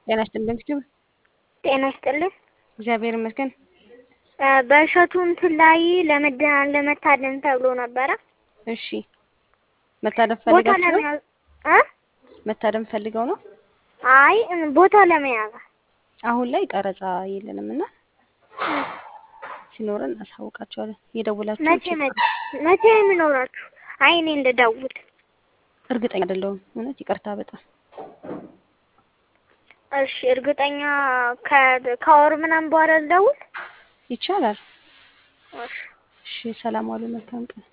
ጤና ይስጥልን ፊቱ ጤና ይስጥልን። እግዚአብሔር ይመስገን። በእሸቱ እንትን ላይ ለመድኃኒት ለመታደን ተብሎ ነበረ። እሺ መታደም ቦታ ፈልጋችሁ ነው? ለመያዝ እ መታደም ፈልገው ነው? አይ ቦታ ለመያዝ አሁን ላይ ቀረጻ የለንም እና ሲኖረን እናሳውቃቸዋለን። የደውላችሁ መቼ መቼ መቼ የሚኖራችሁ? አይ እኔ ልደውል። እርግጠኛ አይደለሁም እውነት ይቅርታ በጣም እሺ እርግጠኛ ከ- ከወር ምናምን በኋላ ልደውል። ይቻላል። እሺ እሺ ሰላም ዋሉ። መልካም ቀን